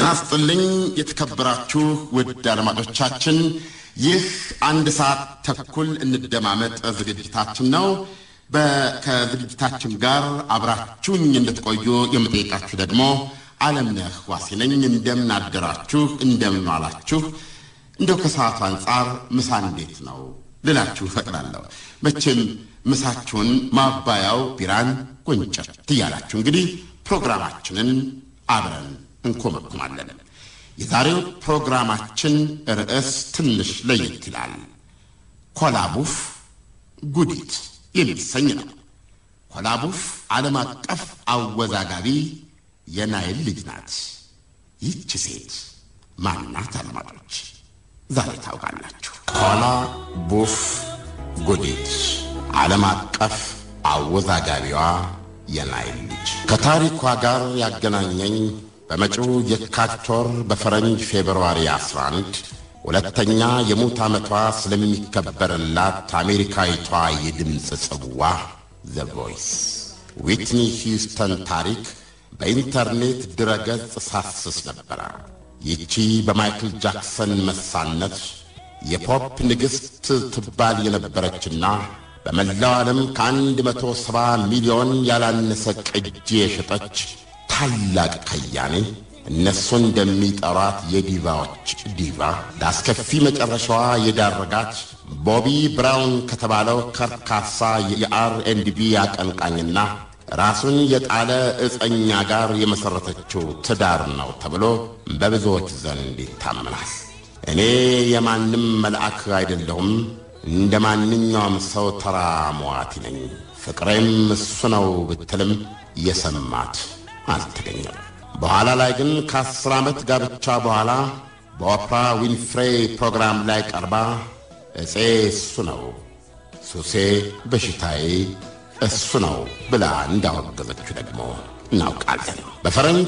ጤና ስጥልኝ የተከበራችሁ ውድ አድማጮቻችን፣ ይህ አንድ ሰዓት ተኩል እንደማመጥ ዝግጅታችን ነው። ከዝግጅታችን ጋር አብራችሁኝ እንድትቆዩ የምጠይቃችሁ ደግሞ አለምነህ ዋሴ ነኝ። እንደምን አደራችሁ? እንደምን ዋላችሁ? እንደው ከሰዓቱ አንጻር ምሳ እንዴት ነው ልላችሁ እፈቅዳለሁ። መቼም ምሳችሁን ማባያው ቢራን ጎንጨት እያላችሁ እንግዲህ ፕሮግራማችንን አብረን እንኮመኩማለን። የዛሬው ፕሮግራማችን ርዕስ ትንሽ ለየት ይላል። ኮላቡፍ ጉዲት የሚሰኝ ነው። ኮላቡፍ ዓለም አቀፍ አወዛጋቢ የናይል ልጅ ናት። ይህች ሴት ማናት? አድማጮች ዛሬ ታውቃላችሁ። ኮላ ቡፍ ጉዲት ዓለም አቀፍ አወዛጋቢዋ የናይል ልጅ ከታሪኳ ጋር ያገናኘኝ በመጪው የካቲት ወር በፈረንጅ ፌብርዋሪ 11 ሁለተኛ የሙት ዓመቷ ስለሚከበርላት አሜሪካዊቷ የድምፅ ጽዋ ዘ ቮይስ ዊትኒ ሂውስተን ታሪክ በኢንተርኔት ድረገጽ ሳስስ ነበረ። ይቺ በማይክል ጃክሰን መሳነት የፖፕ ንግሥት ትባል የነበረችና በመላው ዓለም ከአንድ መቶ ሰባ ሚሊዮን ያላነሰ ቅጂ የሸጠች ታላቅ ከያኔ እነሱ እንደሚጠሯት የዲቫዎች ዲቫ ለአስከፊ መጨረሻዋ የዳረጋት ቦቢ ብራውን ከተባለው ከርካሳ የአር ኤንድ ቢ አቀንቃኝና ራሱን የጣለ ዕፀኛ ጋር የመሠረተችው ትዳር ነው ተብሎ በብዙዎች ዘንድ ይታመናል። እኔ የማንም መልአክ አይደለሁም። እንደ ማንኛውም ሰው ተራ መዋቲ ነኝ። ፍቅሬም እሱ ነው ብትልም የሰማት አልተገኘም። በኋላ ላይ ግን ከአስር ዓመት ጋብቻ በኋላ በኦፕራ ዊንፍሬ ፕሮግራም ላይ ቀርባ እፄ እሱ ነው፣ ሱሴ በሽታዬ እሱ ነው ብላ እንዳወገዘችው ደግሞ እናውቃለን። በፈረንጅ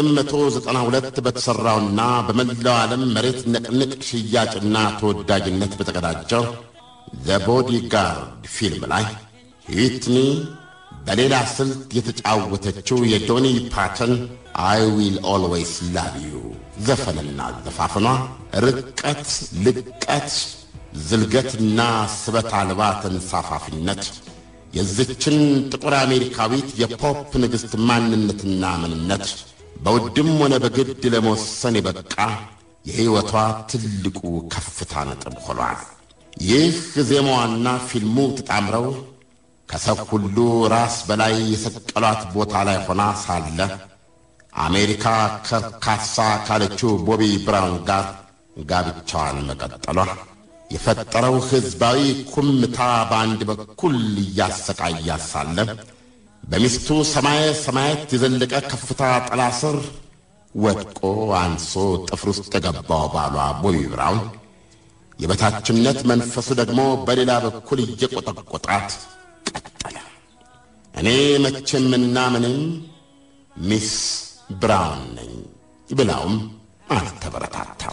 1992 በተሠራውና በመላው ዓለም መሬት ነቅንቅ ሽያጭና ተወዳጅነት በተቀዳጀው ዘ ቦዲጋርድ ፊልም ላይ ዊትኒ በሌላ ስልት የተጫወተችው የዶኒ ፓተን አይ ዊል ኦልዌይስ ላቭ ዩ ዘፈንና ዘፋፍኗ ርቀት፣ ልቀት፣ ዝልገትና ስበት አልባ ተንሳፋፊነት የዝችን ጥቁር አሜሪካዊት የፖፕ ንግሥት ማንነትና ምንነት በውድም ሆነ በግድ ለመወሰን የበቃ የሕይወቷ ትልቁ ከፍታ ነጥብ ሆኗል። ይህ ዜማዋና ፊልሙ ተጣምረው ከሰው ሁሉ ራስ በላይ የሰቀሏት ቦታ ላይ ሆና ሳለ አሜሪካ ከርካሳ ካለችው ቦቢ ብራውን ጋር ጋብቻዋን መቀጠሏ የፈጠረው ሕዝባዊ ኩምታ በአንድ በኩል እያሰቃያት ሳለ በሚስቱ ሰማየ ሰማያት የዘለቀ ከፍታ ጥላ ስር ወድቆ አንሶ ጥፍር ውስጥ የገባው ባሏ ቦቢ ብራውን የበታችነት መንፈሱ ደግሞ በሌላ በኩል እየቆጠቆጣት ቀጠለ። እኔ መቼምና ምንም ሚስ ብራውን ነኝ ብላውም አልተበረታታም፣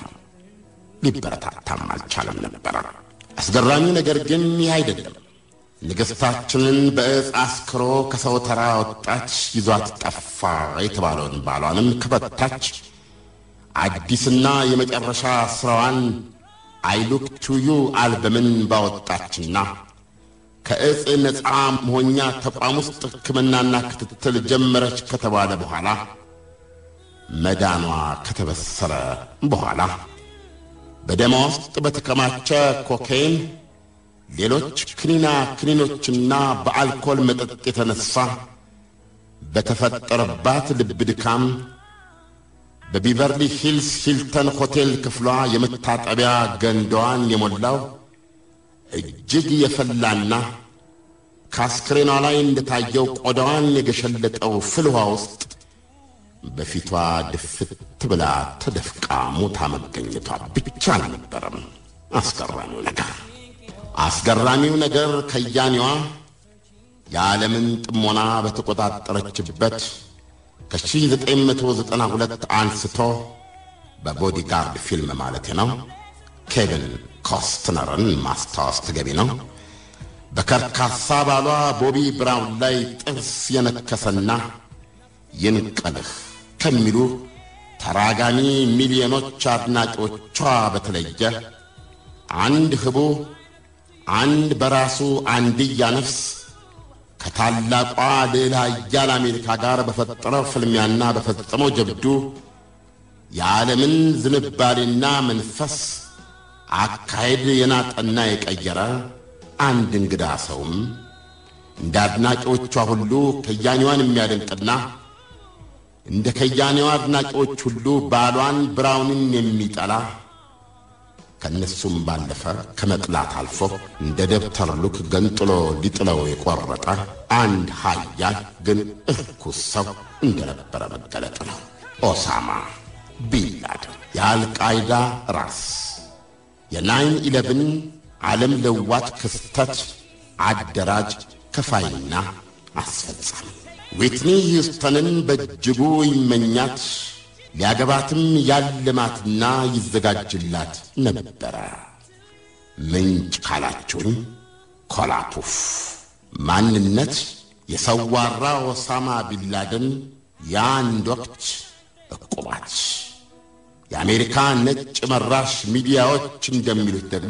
ሊበረታታም አልቻለም ነበረ። አስገራሚው ነገር ግን ይህ አይደለም። ንግሥታችንን በዕፅ አስክሮ ከሰው ተራ ወጣች ይዟት ጠፋ የተባለውን ባሏንም ከበታች አዲስና የመጨረሻ ሥራዋን አይሉክ ቱዩ አልበምን ባወጣችና ከዕፅ ነፃ መሆኛ ተቋም ውስጥ ሕክምናና ክትትል ጀመረች ከተባለ በኋላ መዳኗ ከተበሰረ በኋላ በደማ ውስጥ በተከማቸ ኮካይን፣ ሌሎች ክኒና ክኒኖችና በአልኮል መጠጥ የተነሳ በተፈጠረባት ልብ ድካም በቢቨርሊ ሂልስ ሂልተን ሆቴል ክፍሏ የመታጠቢያ ገንዳዋን የሞላው እጅግ የፈላና ከአስክሬኗ ላይ እንደታየው ቆዳዋን የገሸለጠው ፍል ውሃ ውስጥ በፊቷ ድፍት ብላ ተደፍቃ ሞታ መገኘቷ ብቻ አልነበረም አስገራሚው ነገር። አስገራሚው ነገር ከያኔዋ የዓለምን ጥሞና በተቆጣጠረችበት ከ1992 አንስቶ በቦዲጋርድ ፊልም ማለት ነው ኬቪን ኮስትነርን ማስታወስ ተገቢ ነው። በከርካሳ ባሏ ቦቢ ብራውን ላይ ጥርስ የነከሰና ይንቀልህ ከሚሉ ተራጋሚ ሚሊዮኖች አድናቂዎቿ በተለየ አንድ ህቡ አንድ በራሱ አንድያ ነፍስ ከታላቋ ልዕለ ኃያል አሜሪካ ጋር በፈጠረው ፍልሚያና በፈጸመው ጀብዱ የዓለምን ዝንባሌና መንፈስ አካሄድ የናጠና የቀየረ አንድ እንግዳ ሰውም እንደ አድናቂዎቿ ሁሉ ከያኔዋን የሚያደንቅና እንደ ከያኔዋ አድናቂዎች ሁሉ ባሏን ብራውንን የሚጠላ ከእነሱም ባለፈ ከመጥላት አልፎ እንደ ደብተር ሉክ ገንጥሎ ሊጥለው የቆረጠ አንድ ኃያል ግን እርኩስ ሰው እንደነበረ መገለጥ ነው። ኦሳማ ቢንላደን የአልቃይዳ ራስ፣ የናይን ኢለብን ዓለም ለዋት ክስተት አደራጅ ከፋይና አስፈጻሚ ዊትኒ ሂውስተንን በእጅጉ ይመኛት ሊያገባትም ያልማትና ይዘጋጅላት ነበረ። ምንጭ ካላችሁኝ ኮላፑፍ ማንነት የሰዋራ ኦሳማ ቢንላደን የአንድ ወቅት ዕቁባት የአሜሪካ ነጭ መራሽ ሚዲያዎች እንደሚሉት ደግሞ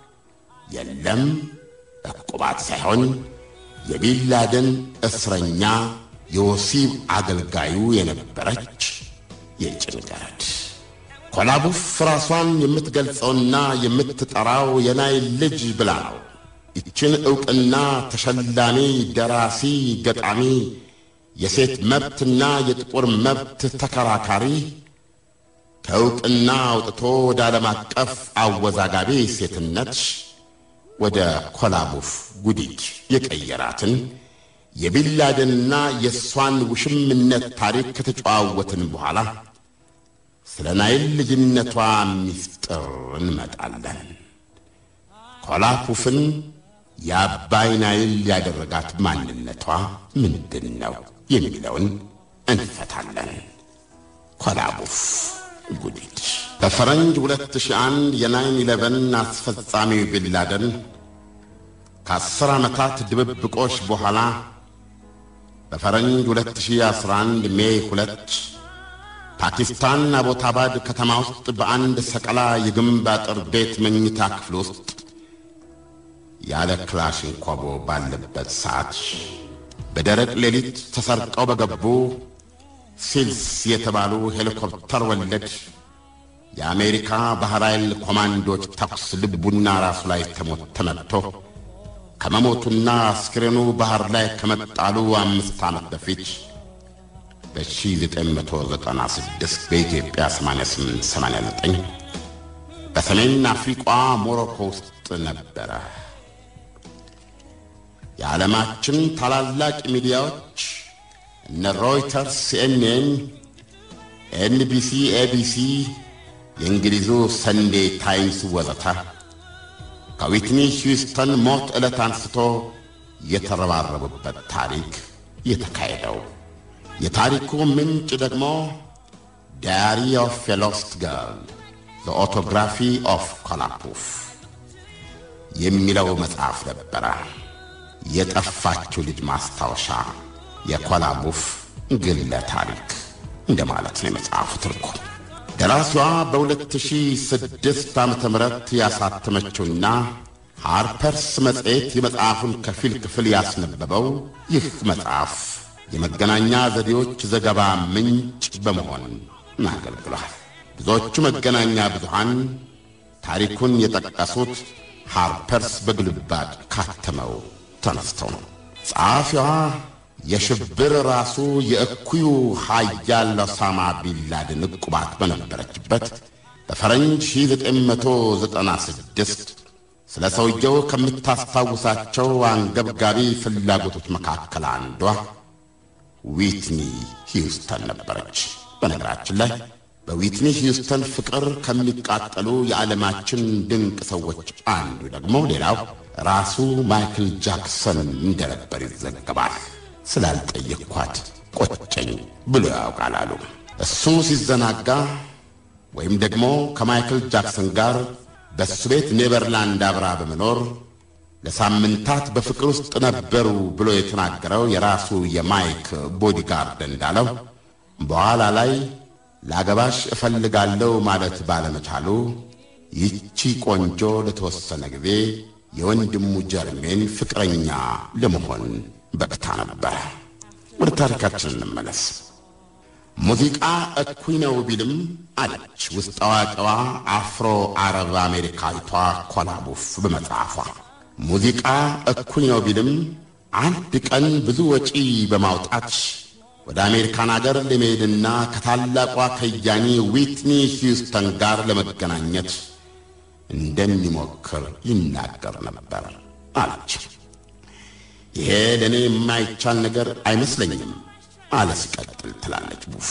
የለም ዕቁባት ሳይሆን የቢንላደን እስረኛ የወሲብ አገልጋዩ የነበረች የጭንገረድ ኮላቡፍ ራሷን የምትገልጸውና የምትጠራው የናይል ልጅ ብላ ነው። ይችን ዕውቅና ተሸላሚ ደራሲ፣ ገጣሚ፣ የሴት መብትና የጥቁር መብት ተከራካሪ ከዕውቅና አውጥቶ ወደ ዓለም አቀፍ አወዛጋቢ ሴትነት ወደ ኮላቡፍ ጉዲት የቀየራትን የቢንላደንና የእሷን ውሽምነት ታሪክ ከተጨዋወትን በኋላ ስለ ናይል ልጅነቷ ምስጢር እንመጣለን። ኮላፑፍን የአባይ ናይል ያደረጋት ማንነቷ ምንድን ነው የሚለውን እንፈታለን። ኮላቡፍ ጉዲት በፈረንጅ 2001 የናይን ኢለቨን አስፈጻሚው ቢንላደን ከአስር ዓመታት ድብብቆሽ በኋላ በፈረንጅ 2011 ሜይ 2 ፓኪስታን አቦታባድ ከተማ ውስጥ በአንድ ሰቀላ የግንብ አጥር ቤት መኝታ ክፍል ውስጥ ያለ ክላሽንኮቮ ባለበት ሰዓት በደረቅ ሌሊት ተሰርቀው በገቡ ሲልስ የተባሉ ሄሊኮፕተር ወለድ የአሜሪካ ባሕር ኃይል ኮማንዶች ተኩስ ልቡና ራሱ ላይ ተመትቶ ከመሞቱና አስክሬኑ ባሕር ላይ ከመጣሉ አምስት ዓመት በፊት በ1996 በኢትዮጵያ 8889 በሰሜን አፍሪቋ ሞሮኮ ውስጥ ነበረ። የዓለማችን ታላላቅ ሚዲያዎች እነ ሮይተርስ፣ ሲኤንኤን፣ ኤንቢሲ፣ ኤቢሲ፣ የእንግሊዙ ሰንዴ ታይምስ ወዘተ ከዊትኒ ሂውስተን ሞት ዕለት አንስቶ የተረባረቡበት ታሪክ የተካሄደው የታሪኩ ምንጭ ደግሞ ዳያሪ ኦፍ ኤ ሎስት ገርል ዘ ኦቶግራፊ ኦፍ ኮላፑፍ የሚለው መጽሐፍ ነበረ። የጠፋችው ልጅ ማስታወሻ የኮላቡፍ ግለ ታሪክ እንደማለት ነው የመጽሐፉ ትርጉም። ደራሲዋ በ2006 ዓ ም ያሳተመችውና ሃርፐርስ መጽሔት የመጽሐፉን ከፊል ክፍል ያስነበበው ይህ መጽሐፍ የመገናኛ ዘዴዎች ዘገባ ምንጭ በመሆን አገልግሏል። ብዙዎቹ መገናኛ ብዙሃን ታሪኩን የጠቀሱት ሃርፐርስ በግልባጭ ካተመው ተነስተው ነው። ጸሐፊዋ የሽብር ራሱ የእኩዩ ኃያል ኦሳማ ቢንላደን ዕቁባት በነበረችበት በፈረንጅ 1996 ስለ ሰውየው ከምታስታውሳቸው አንገብጋቢ ፍላጎቶች መካከል አንዷ ዊትኒ ሂውስተን ነበረች። በነገራችን ላይ በዊትኒ ሂውስተን ፍቅር ከሚቃጠሉ የዓለማችን ድንቅ ሰዎች አንዱ ደግሞ ሌላው ራሱ ማይክል ጃክሰን እንደነበር ይዘገባል። ስላልጠየቅኳት ቆጨኝ ብሎ ያውቃል አሉ። እሱ ሲዘናጋ ወይም ደግሞ ከማይክል ጃክሰን ጋር በእሱ ቤት ኔቨርላንድ አብራ በመኖር ለሳምንታት በፍቅር ውስጥ ነበሩ ብሎ የተናገረው የራሱ የማይክ ቦዲጋርድ እንዳለው በኋላ ላይ ላገባሽ እፈልጋለሁ ማለት ባለመቻሉ ይቺ ቆንጆ ለተወሰነ ጊዜ የወንድሙ ጀርሜን ፍቅረኛ ለመሆን በቅታ ነበረ። ወደ ታሪካችን እንመለስ። ሙዚቃ እኩይ ነው ቢልም አለች ውስጥ አዋቂዋ አፍሮ አረብ አሜሪካዊቷ ኮላቡፍ በመጽሐፏ ሙዚቃ እኩይ ነው ቢልም አንድ ቀን ብዙ ወጪ በማውጣት ወደ አሜሪካን አገር ለመሄድና ከታላቋ ከያኒ ዊትኒ ሂውስተን ጋር ለመገናኘት እንደሚሞክር ይናገር ነበር አለች። ይሄ ለእኔ የማይቻል ነገር አይመስለኝም አለ ሲቀጥል ትላለች ቡፍ።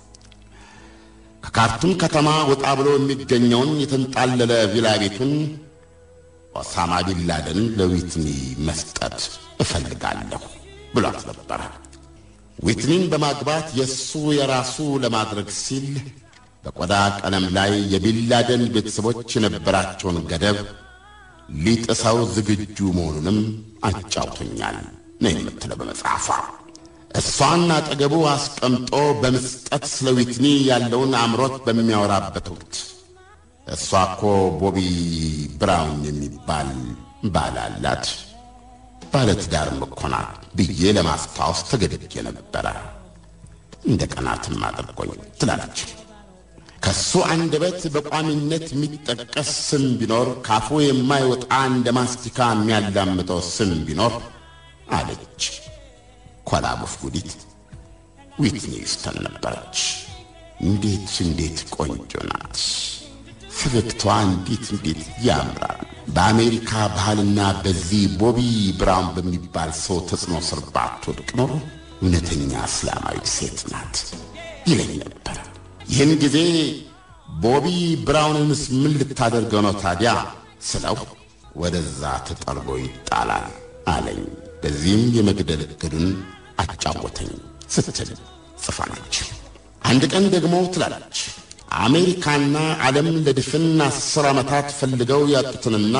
ከካርቱም ከተማ ወጣ ብሎ የሚገኘውን የተንጣለለ ቪላ ቤቱን ኦሳማ ቢንላደን ለዊትኒ መስጠት እፈልጋለሁ ብሏት ነበረ። ዊትኒን በማግባት የእሱ የራሱ ለማድረግ ሲል በቆዳ ቀለም ላይ የቢንላደን ቤተሰቦች የነበራቸውን ገደብ ሊጥሰው ዝግጁ መሆኑንም አጫውቶኛል ነው የምትለው በመጽሐፏ። እሷን አጠገቡ አስቀምጦ በምስጠት ስለ ዊትኒ ያለውን አምሮት በሚያወራበት ወቅት እሷ እኮ ቦቢ ብራውን የሚባል ባል አላት፣ ባለትዳርም እኮ ናት ብዬ ለማስታወስ ተገድጄ ነበረ። እንደ ቀናትም አድርጎኝ ትላለች። ከሱ አንደበት በቋሚነት የሚጠቀስ ስም ቢኖር ካፉ የማይወጣ እንደ ማስቲካ የሚያላምጠው ስም ቢኖር አለች ኮላቡፍ ጉዲት ዊትኒ ሂውስተን ነበረች። እንዴት እንዴት ቆንጆ ናት! ፈገግቷ እንዴት እንዴት ያምራል! በአሜሪካ ባህልና በዚህ ቦቢ ብራውን በሚባል ሰው ተጽዕኖ ስር ባትወድቅ ኖሮ እውነተኛ እስላማዊ ሴት ናት ይለኝ ነበረ። ይህን ጊዜ ቦቢ ብራውንንስ ምን ልታደርገው ነው ታዲያ ስለው ወደዛ ተጠርጎ ይጣላል አለኝ። በዚህም የመግደል እቅዱን አጫወተኝ ስትል ጽፋለች። አንድ ቀን ደግሞ ትላለች አሜሪካና ዓለም ለድፍን አስር ዓመታት ፈልገው ያጡትንና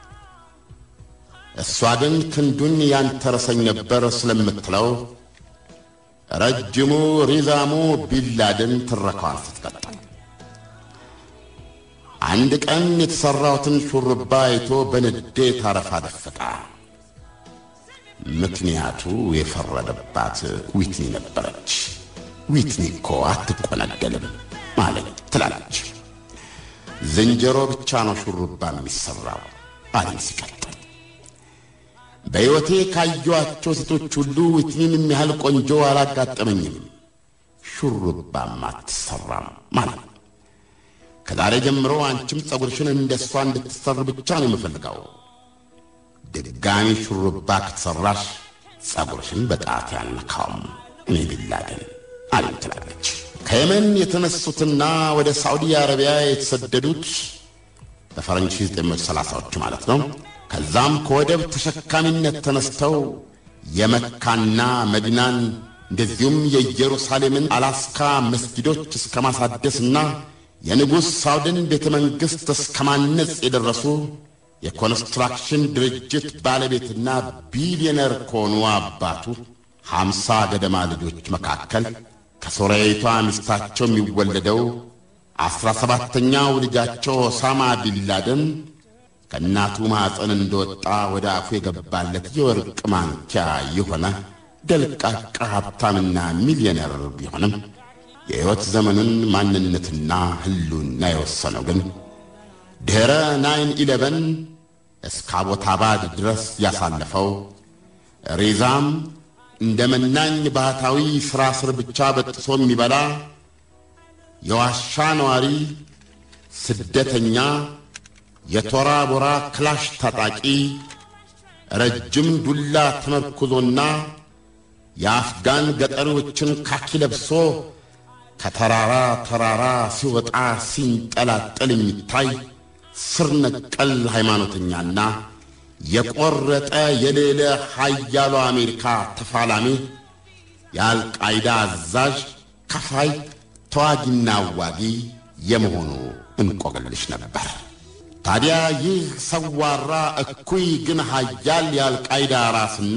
እሷ ግን ክንዱን ያንተረሰኝ ነበር ስለምትለው ረጅሙ ሪዛሙ ቢንላደን ትረካዋን ስትቀጥል አንድ ቀን የተሠራሁትን ሹርባ አይቶ በንዴት አረፋ ደፈቃ። ምክንያቱ የፈረደባት ዊትኒ ነበረች። ዊትኒ እኮ አትቆነደልም ማለት ትላለች። ዝንጀሮ ብቻ ነው ሹሩባ የሚሠራው አለኝ ሲቀጥል። በሕይወቴ ካየኋቸው ሴቶች ሁሉ ዊትኒን የሚያህል ቆንጆ አላጋጠመኝም። ሹሩባም አትሠራም ማለት ከዛሬ ጀምሮ አንቺም ጸጉርሽን እንደ እሷ እንድትሰር ብቻ ነው የምፈልገው። ድጋሚ ሹሩባ ከተሠራሽ ጸጉርሽን በጣት ያልነካውም እኔ ቢንላደን አለኝ ትላለች። ከየመን የተነሱትና ወደ ሳዑዲ አረቢያ የተሰደዱት በፈረንጅ 1930ዎቹ ማለት ነው። ከዛም ከወደብ ተሸካሚነት ተነስተው የመካና መዲናን እንደዚሁም የኢየሩሳሌምን አላስካ መስጊዶች እስከ ማሳደስና የንጉሥ ሳውድን ቤተ መንግሥት እስከ ማነጽ የደረሱ የኮንስትራክሽን ድርጅት ባለቤትና ቢሊዮነር ከሆኑ አባቱ ሀምሳ ገደማ ልጆች መካከል ከሶርያዊቷ ሚስታቸው የሚወለደው አስራ ሰባተኛው ልጃቸው ኦሳማ ቢንላደን ከእናቱ ማኅፀን እንደወጣ ወደ አፉ የገባለት የወርቅ ማንኪያ የሆነ ደልቃቃ ሀብታምና ሚሊዮነር ቢሆንም የሕይወት ዘመኑን ማንነትና ሕልውና የወሰነው ግን ድኅረ ናይን ኢለቨን እስከ አቦታባድ ድረስ ያሳለፈው ሬዛም እንደ መናኝ ባህታዊ ሥራ ስር ብቻ በጥሶ የሚበላ የዋሻ ነዋሪ ስደተኛ የቶራ ቦራ ክላሽ ታጣቂ ረጅም ዱላ ተመርኩዞና የአፍጋን ገጠሪዎችን ካኪ ለብሶ ከተራራ ተራራ ሲወጣ ሲንጠላጠል የሚታይ ስር ነቀል ሃይማኖተኛና የቆረጠ የሌለ ኃያሉ አሜሪካ ተፋላሚ የአልቃይዳ አዛዥ ከፋይ ተዋጊና አዋጊ የመሆኑ እንቆቅልሽ ነበር። ታዲያ ይህ ሰዋራ እኩይ ግን ኃያል የአልቃይዳ ራስና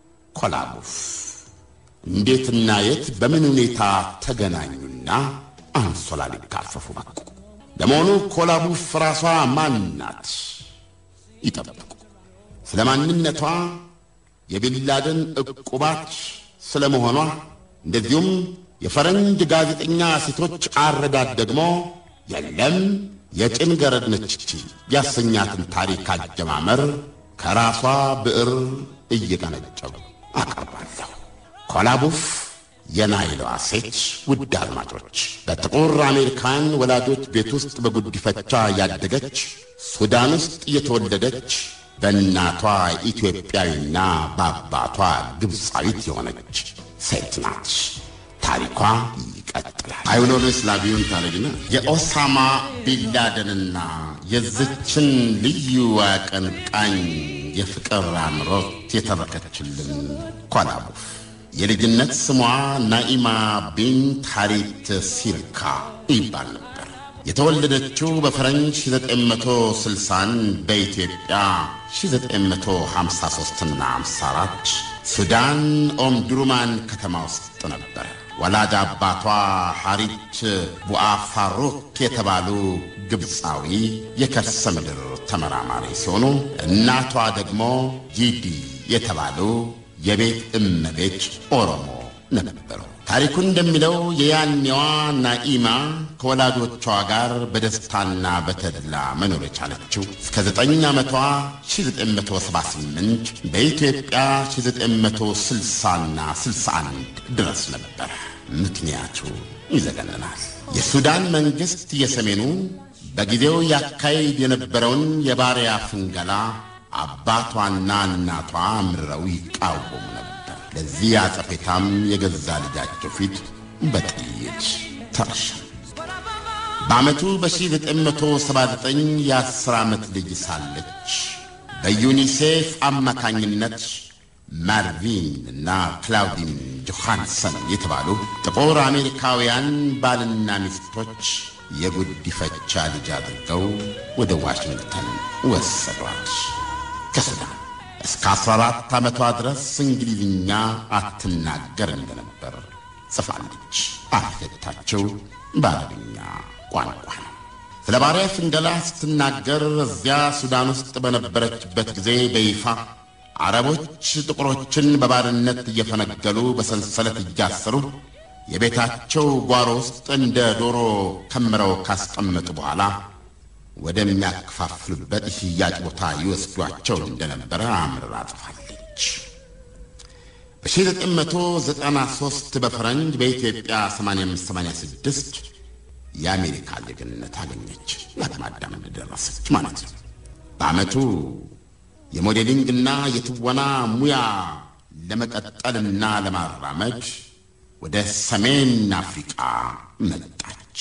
ኮላቡፍ እንዴትና የት በምን ሁኔታ ተገናኙና አንሶላ ሊካፈፉ በቁ። ለመሆኑ ኮላቡፍ ራሷ ማን ናት? ይጠብቁ። ስለ ማንነቷ፣ የቢንላደን ዕቁባት ስለ መሆኗ፣ እንደዚሁም የፈረንጅ ጋዜጠኛ ሴቶች አረዳድ ደግሞ የለም የጭን ገረድ ነች ያሰኛትን ታሪክ አጀማመር ከራሷ ብዕር እየቀነጨቡ አቀርባለሁ። ኮላቡፍ የናይሏ ሴት ውድ አድማጮች፣ በጥቁር አሜሪካን ወላጆች ቤት ውስጥ በጉዲፈቻ ያደገች፣ ሱዳን ውስጥ የተወለደች፣ በእናቷ ኢትዮጵያዊና በአባቷ ግብፃዊት የሆነች ሴት ናት። ታሪኳ ይቀጥላል። አይውሎሎ ስላቪዩን ታረግና የኦሳማ ቢንላደንና የዝችን ልዩ አቀንቃኝ የፍቅር አምሮት የተረከችልን ኮላቡፍ የልጅነት ስሟ ናኢማ ቢንት ሐሪት ሲርካ ይባል ነበር። የተወለደችው በፈረንጅ 1960 በኢትዮጵያ 1953ና 54 ሱዳን ኦምዱሩማን ከተማ ውስጥ ነበር። ወላጅ አባቷ ሐሪት ቡአፋሩክ የተባሉ ግብፃዊ የከርሰ ምድር ተመራማሪ ሲሆኑ እናቷ ደግሞ ጂዲ የተባሉ የቤት እመቤት ኦሮሞ ነበሩ። ታሪኩ እንደሚለው የያኔዋ ናኢማ ከወላጆቿ ጋር በደስታና በተድላ መኖር የቻለችው እስከ ዘጠኝ ዓመቷ 1978 በኢትዮጵያ 1960ና 61 ድረስ ነበር። ምክንያቱ ይዘገንናል። የሱዳን መንግሥት የሰሜኑ በጊዜው ያካሄድ የነበረውን የባሪያ ፍንገላ አባቷና እናቷ አምርረው ይቃወሙ ነበር። ለዚህ አጸፌታም የገዛ ልጃቸው ፊት በጥይት ተረሸኑ። በዓመቱ በ1979 የ10 ዓመት ልጅ ሳለች በዩኒሴፍ አማካኝነት ማርቪን እና ክላውዲን ጆሃንሰን የተባሉ ጥቁር አሜሪካውያን ባልና ሚስቶች የጉዲፈቻ ልጅ አድርገው ወደ ዋሽንግተን ወሰዷት። ከሱዳን እስከ 14 ዓመቷ ድረስ እንግሊዝኛ አትናገር እንደነበር ጽፋለች። አፍለታቸው በአረብኛ ቋንቋ ነው። ስለ ባሪያ ፍንገላ ስትናገር እዚያ ሱዳን ውስጥ በነበረችበት ጊዜ በይፋ አረቦች ጥቁሮችን በባርነት እየፈነገሉ በሰንሰለት እያሰሩ የቤታቸው ጓሮ ውስጥ እንደ ዶሮ ከምረው ካስቀመጡ በኋላ ወደሚያከፋፍሉበት ሽያጭ ቦታ ይወስዷቸው እንደነበረ አምርራ ጽፋለች። በ1993 በፈረንጅ በኢትዮጵያ 8586 የአሜሪካ ዜግነት አገኘች። ለአቅመ አዳም እንደደረሰች ማለት ነው። በዓመቱ የሞዴሊንግና የትወና ሙያ ለመቀጠልና ለማራመድ ወደ ሰሜን አፍሪቃ መጣች።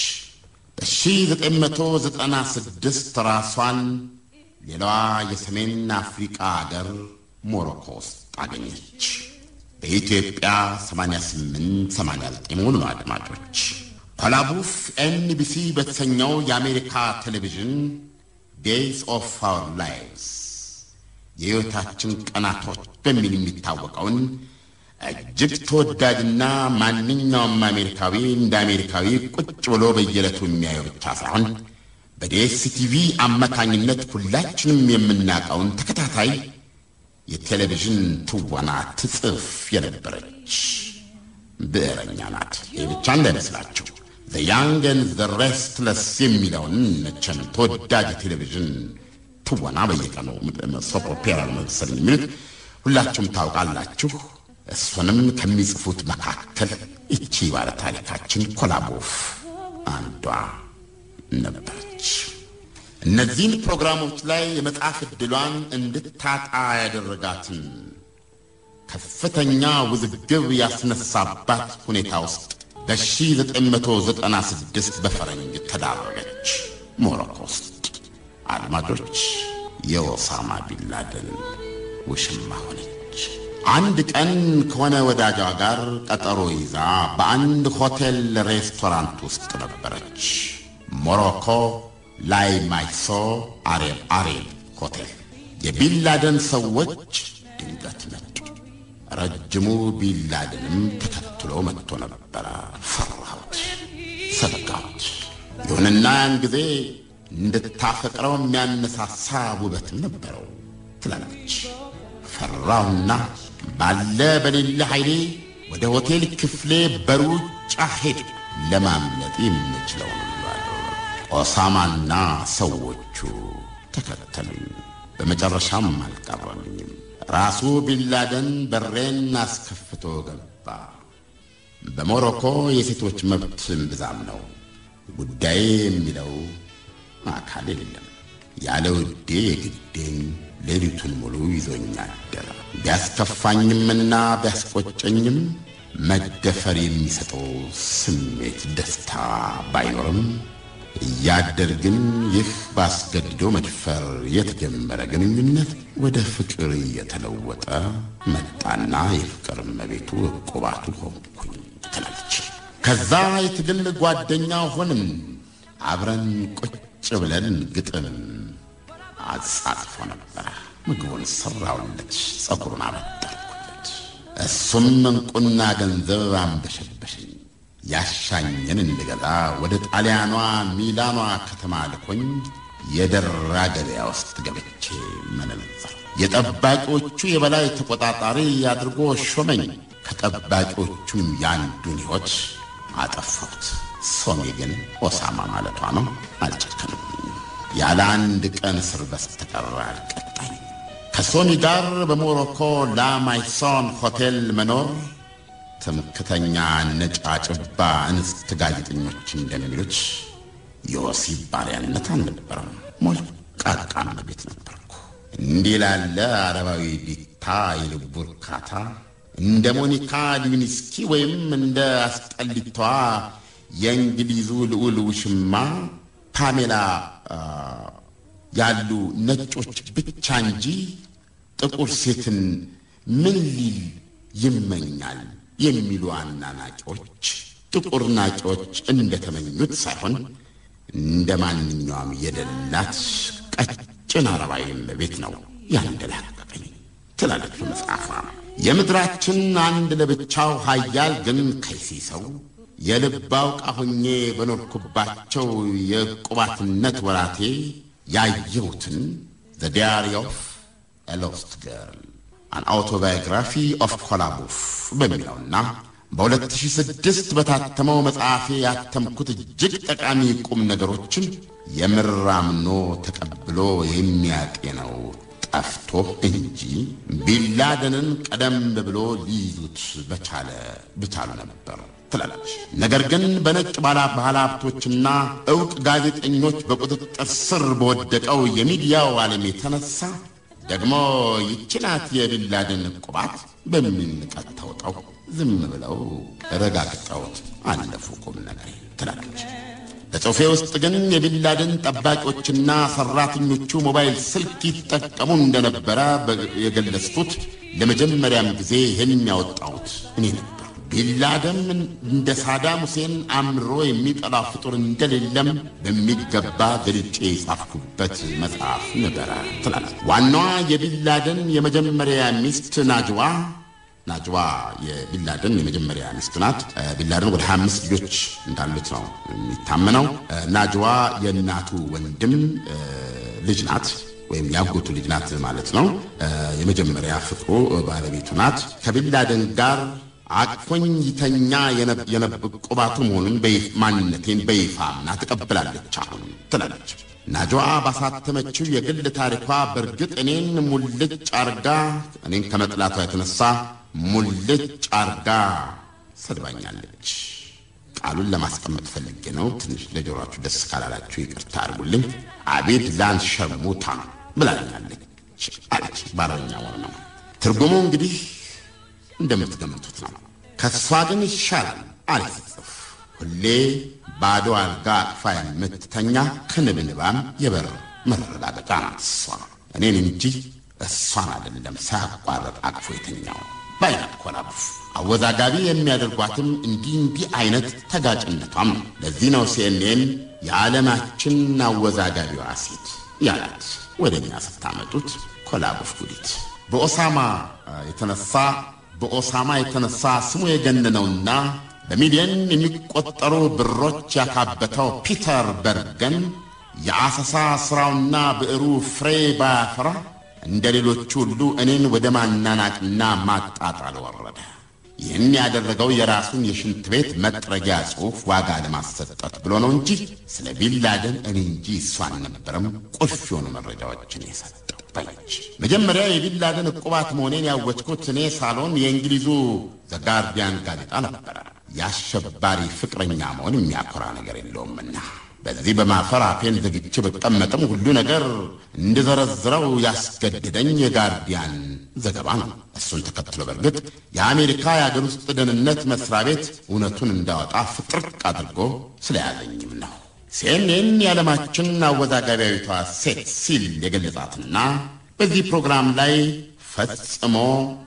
በ1996 ራሷን ሌላዋ የሰሜን አፍሪቃ አገር ሞሮኮ ውስጥ አገኘች። በኢትዮጵያ 88 89 መሆኑ ነው አድማጮች። ኮላቡፍ ኤንቢሲ በተሰኘው የአሜሪካ ቴሌቪዥን ዴይዝ ኦፍ አወር ላይቭስ የሕይወታችን ቀናቶች በሚል የሚታወቀውን እጅግ ተወዳጅና ማንኛውም አሜሪካዊ እንደ አሜሪካዊ ቁጭ ብሎ በየዕለቱ የሚያየው ብቻ ሳይሆን በዲኤስቲቪ አማካኝነት ሁላችንም የምናውቀውን ተከታታይ የቴሌቪዥን ትወና ትጽፍ የነበረች ብዕረኛ ናት። ይህ ብቻ እንዳይመስላችሁ ዘ ያንግ ኤንድ ዘ ሬስትለስ የሚለውን መቼም ተወዳጅ የቴሌቪዥን ትወና በየቀኑ ሶፕ ኦፔራ መሰለኝ የሚሉት ሁላችሁም ታውቃላችሁ። እሱንም ከሚጽፉት መካከል እቺ ባለ ታሪካችን ኮላቦፍ አንዷ ነበረች። እነዚህን ፕሮግራሞች ላይ የመጽሐፍ ዕድሏን እንድታጣ ያደረጋትን ከፍተኛ ውዝግብ ያስነሳባት ሁኔታ ውስጥ በ1996 በፈረንጅ ተዳረገች ሞሮኮ ውስጥ። አድማጮች የኦሳማ ቢንላደን ውሽማ ሆነች። አንድ ቀን ከሆነ ወዳጇ ጋር ቀጠሮ ይዛ በአንድ ሆቴል ሬስቶራንት ውስጥ ነበረች። ሞሮኮ ላይ ማይሶ አሬብ አሬብ ሆቴል። የቢንላደን ሰዎች ድንገት መጡ። ረጅሙ ቢንላደንም ተከትሎ መጥቶ ነበረ። ፈራሁት። ሰጋሁት። ይሁንና ያን ጊዜ እንድታፈቅረው የሚያነሳሳ ውበትም ነበረው ትላለች። ፈራውና ባለ በሌለ ኃይሌ ወደ ሆቴል ክፍሌ በሩጫ ሄድ ለማምለጥ የምችለውን ኦሳማና ሰዎቹ ተከተሉኝ። በመጨረሻም አልቀረልኝም። ራሱ ቢንላደን በሬን አስከፍቶ ገባ። በሞሮኮ የሴቶች መብት እምብዛም ነው። ጉዳዬ የሚለው አካል የለም። ያለ ውዴ የግዴን ሌሊቱን ሙሉ ይዞኝ አደረ። ቢያስከፋኝምና ቢያስቆጨኝም መደፈር የሚሰጠው ስሜት ደስታ ባይኖርም እያደር ግን ይህ ባስገድዶ መድፈር የተጀመረ ግንኙነት ወደ ፍቅር እየተለወጠ መጣና የፍቅር እመቤቱ ዕቁባቱ ሆንኩኝ ትላለች። ከዛ የትግል ጓደኛ ሆንም አብረን ቁጭ ብለን ግጥም አጻጽፎ ነበረ። ምግቡን ሰራውለት፣ ጸጉሩን አበጠርኩለት። እሱም እንቁና ገንዘብ አንበሸበሸኝ። ያሻኝን እንድገዛ ወደ ጣሊያኗ ሚላኗ ከተማ ልኮኝ የደራ ገበያ ውስጥ ገብቼ መነዘር የጠባቂዎቹ የበላይ ተቆጣጣሪ አድርጎ ሾመኝ። ከጠባቂዎቹም የአንዱን ሕይወት አጠፋሁት። ሶሚ ግን ኦሳማ ማለቷ ነው። አልጨከንብኝም። ያለ አንድ ቀን እስር በስተቀር አልቀጣኝ። ከሶሚ ጋር በሞሮኮ ላማይሶን ሆቴል መኖር ትምክተኛ ነጫጭባ እንስት ጋዜጠኞች እንደሚሉት የወሲብ ባሪያነት አልነበረም። ሞልቃቃም ቤት ነበርኩ። እንዲህ ላለ አረባዊ ዲታ የልቡ እርካታ እንደ ሞኒካ ሊዊንስኪ ወይም እንደ አስጠሊቷ የእንግሊዙ ልዑል ውሽማ ፓሜላ ያሉ ነጮች ብቻ እንጂ ጥቁር ሴትን ምን ሊል ይመኛል የሚሉ አናናቂዎች ጥቁር ናቂዎች እንደተመኙት ሳይሆን እንደ ማንኛውም የደላት ቀጭን አረባዊ ቤት ነው ያንደላቀቀኝ ትላለች በመጽሐፏ። የምድራችን አንድ ለብቻው ሀያል ግን ከይሲ ሰው የልብ አውቃ ሆኜ በኖርኩባቸው የዕቁባትነት ወራቴ ያየሁትን ዘ ዲያሪ ኦፍ ኤ ሎስት ገርል አን አውቶባዮግራፊ ኦፍ ኮላቡፍ በሚለውና በ2006 በታተመው መጽሐፌ ያተምኩት እጅግ ጠቃሚ ቁም ነገሮችን የምር አምኖ ተቀብሎ የሚያጤነው ጠፍቶ እንጂ ቢንላደንን ቀደም ብሎ ሊይዙት በቻለ ብቻሉ ነበር ትላለች። ነገር ግን በነጭ ባለሀብቶችና ዕውቅ ጋዜጠኞች በቁጥጥር ስር በወደቀው የሚዲያው ዓለም የተነሳ ደግሞ ይችናት የቢንላደን ዕቁባት በሚል ንቀት ተውጠው ዝም ብለው ረጋግጠውት አለፉ ቁም ነገር ትላለች። በጽሑፌ ውስጥ ግን የቢንላደን ጠባቂዎችና ሠራተኞቹ ሞባይል ስልክ ይጠቀሙ እንደነበረ የገለጽኩት ለመጀመሪያም ጊዜ ይህን ያወጣሁት እኔ ነበር። ቢንላደን እንደ ሳዳም ሁሴን አምሮ የሚጠላ ፍጡር እንደሌለም በሚገባ ገልጬ የጻፍኩበት መጽሐፍ ነበረ ትላለች። ዋናዋ የቢንላደን የመጀመሪያ ሚስት ናጅዋ ናጅዋ የቢንላደን የመጀመሪያ ሚስት ናት። ቢንላደን ወደ 25 ልጆች እንዳሉት ነው የሚታመነው። ናጅዋ የእናቱ ወንድም ልጅ ናት ወይም ያጎቱ ልጅ ናት ማለት ነው። የመጀመሪያ ፍቅሩ ባለቤቱ ናት። ከቢንላደን ጋር አቅፎኝ ይተኛ የዕቁባቱ መሆኑን ማንነቴን በይፋ አምና ተቀብላለች አሁን ትላለች። ናጅዋ ባሳተመችው የግል ታሪኳ በእርግጥ እኔን ሙልጭ አርጋ እኔን ከመጥላቷ የተነሳ ሙልጭ አርጋ ሰድባኛለች። ቃሉን ለማስቀመጥ ፈልጌ ነው። ትንሽ ለጆሯችሁ ደስ ካላላችሁ ይቅርታ አድርጉልኝ። አቤት ላን ሸርሙታ ብላኛለች አለች። በአረብኛ ወር ነው ትርጉሙ እንግዲህ እንደምትገምቱት ነው። ከእሷ ግን ይሻላል አለች ስትጽፍ። ሁሌ ባዶ አልጋ አቅፋ የምትተኛ ክንብንባም የበር መረጋገጫ ናት እሷ። እኔን እንጂ እሷን አይደለም ሳያቋረጥ አቅፎ የተኛው ባይናት ኮላቡፍ አወዛጋቢ የሚያደርጓትም እንዲህ እንዲህ አይነት ተጋጭነቷም ነው። ለዚህ ነው ሲኤንኤን የዓለማችን አወዛጋቢዋ ሴት ያላት ወደ እኛ ስታመጡት ኮላቡፍ ጉዲት በኦሳማ የተነሳ በኦሳማ የተነሳ ስሙ የገነነውና በሚሊዮን የሚቆጠሩ ብሮች ያካበተው ፒተር በርገን የአሰሳ ሥራውና ብዕሩ ፍሬ ባያፈራ እንደ ሌሎቹ ሁሉ እኔን ወደ ማናናቅና ማጣጣል ወረደ። ይህን ያደረገው የራሱን የሽንት ቤት መጥረጊያ ጽሑፍ ዋጋ ለማሰጠት ብሎ ነው እንጂ ስለ ቢንላደን እኔ እንጂ እሱ አልነበረም ቁልፍ የሆኑ መረጃዎችን የሰጠው በለች። መጀመሪያ የቢንላደን ዕቁባት መሆኔን ያወጅኩት እኔ ሳሎን የእንግሊዙ ዘጋርዲያን ጋዜጣ ነበረ። የአሸባሪ ፍቅረኛ መሆን የሚያኮራ ነገር የለውምና በዚህ በማፈር አፌን ዘግቼ በቀመጥም ሁሉ ነገር እንድዘረዝረው ያስገድደኝ የጋርዲያን ዘገባ ነው። እሱን ተከትሎ በእርግጥ የአሜሪካ የአገር ውስጥ ደህንነት መስሪያ ቤት እውነቱን እንዳወጣ ፍጥርቅ አድርጎ ስለያዘኝም ነው። ሲኤንኤን የዓለማችን አወዛጋቢያዊቷ ሴት ሲል የገለጻትና በዚህ ፕሮግራም ላይ ፈጽሞ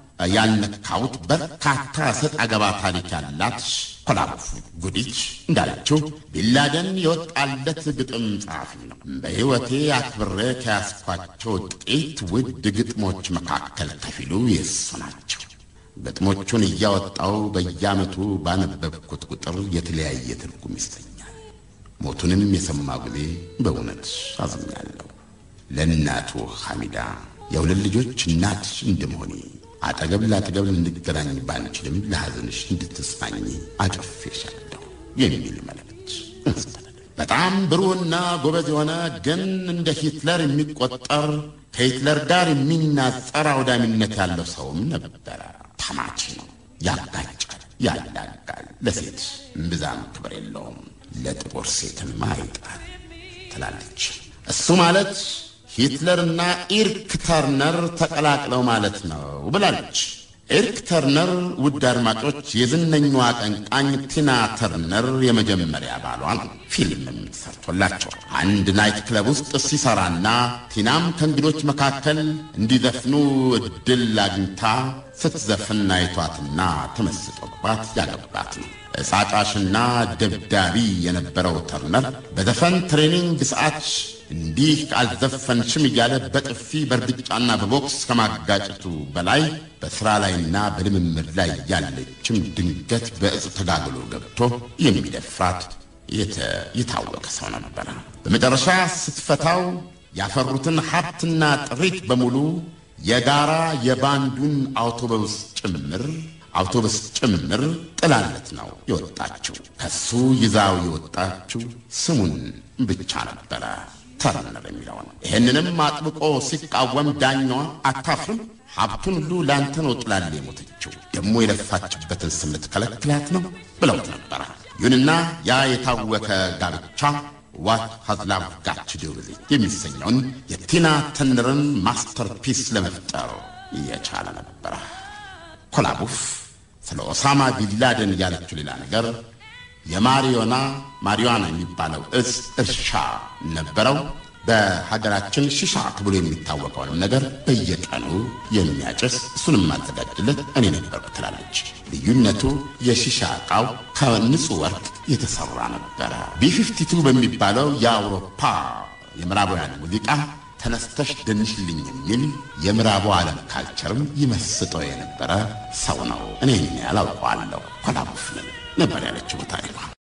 ያልነካሁት በርካታ ሰጥ አገባ ታሪክ ያላት ኮላቦፍ ጉዲች እንዳለችው ቢንላደን የወጣለት ግጥም ጸሐፊ ነው። በሕይወቴ አክብሬ ከያዝኳቸው ጥቂት ውድ ግጥሞች መካከል ከፊሉ የእሱ ናቸው። ግጥሞቹን እያወጣው በየዓመቱ ባነበብኩት ቁጥር የተለያየ ትርጉም ይሰኛል። ሞቱንም የሰማ ጊዜ በእውነት አዝኛለሁ። ለእናቱ ሐሚዳ የሁለት ልጆች እናት እንደመሆኔ አጠገብ ለአጠገብ ልንገናኝ ባንችልም ለሐዘንሽ እንድትጽናኝ አቅፌሻለሁ የሚል መልእክት በጣም ብሩህና ጎበዝ የሆነ ግን እንደ ሂትለር የሚቆጠር ከሂትለር ጋር የሚናጸር አውዳሚነት ያለው ሰውም ነበረ። ተማች ነው፣ ያጋጫል፣ ያላጋል። ለሴት እምብዛም ክብር የለውም፣ ለጥቁር ሴትም አይጣል ትላለች። እሱ ማለት ሂትለርና ኢርክ ተርነር ተቀላቅለው ማለት ነው ብላለች። ኢርክ ተርነር ውድ አድማጮች፣ የዝነኛዋ አቀንቃኝ ቲና ተርነር የመጀመሪያ ባሏ ነው። ፊልምም ተሰርቶላቸው አንድ ናይት ክለብ ውስጥ ሲሰራና ቲናም ከእንግዶች መካከል እንዲዘፍኑ እድል አግኝታ ስትዘፍን አይቷትና ተመስጦባት ያገባት ነው። እጻጫሽና ደብዳቢ የነበረው ተርነር በዘፈን ትሬኒንግ ሰዓት እንዲህ አልዘፈንሽም እያለ በጥፊ በእርግጫና በቦክስ ከማጋጨቱ በላይ በሥራ ላይና በልምምድ ላይ ያለችም ድንገት በእጽ ተጋግሎ ገብቶ የሚደፍራት የታወቀ ሰው ነበረ። በመጨረሻ ስትፈታው ያፈሩትን ሀብትና ጥሪት በሙሉ የጋራ የባንዱን አውቶቡስ ጭምር አውቶቡስ ጭምር ጥላለት ነው የወጣችው። ከሱ ይዛው የወጣችው ስሙን ብቻ ነበረ ተርነር የሚለውን። ይህንንም አጥብቆ ሲቃወም ዳኛዋ አታፍርም፣ ሀብቱን ሁሉ ለአንተ ነው ጥላል የሞተችው፣ ደግሞ የለፋችበትን ስም ልትከለክላት ነው ብለውት ነበረ። ይሁንና ያ የታወቀ ጋብቻ ዋት ሃዝ ላቭ ጋት ቱ ዱ ዊዝ ኢት የሚሰኘውን የቲና ተርነርን ማስተርፒስ ለመፍጠር እየቻለ ነበረ። ኮላቡፍ ስለ ኦሳማ ቢንላደን ያለችው ሌላ ነገር የማሪዮና ማሪዋና የሚባለው እጽ እርሻ ነበረው። በሀገራችን ሽሻ ተብሎ የሚታወቀውንም ነገር በየቀኑ የሚያጭስ እሱንም ማዘጋጅለት እኔ ነበርኩ ትላለች። ልዩነቱ የሺሻ ዕቃው ከንጹሕ ወርቅ የተሠራ ነበረ። ቢ52 በሚባለው የአውሮፓ የምዕራባውያን ሙዚቃ ተነስተሽ ደንሽልኝ የሚል የምዕራቡ ዓለም ካልቸርም ይመስጠው የነበረ ሰው ነው። እኔ ያላውቀዋለሁ ኮላቡፍ ነበር ያለችው ታሪኳ።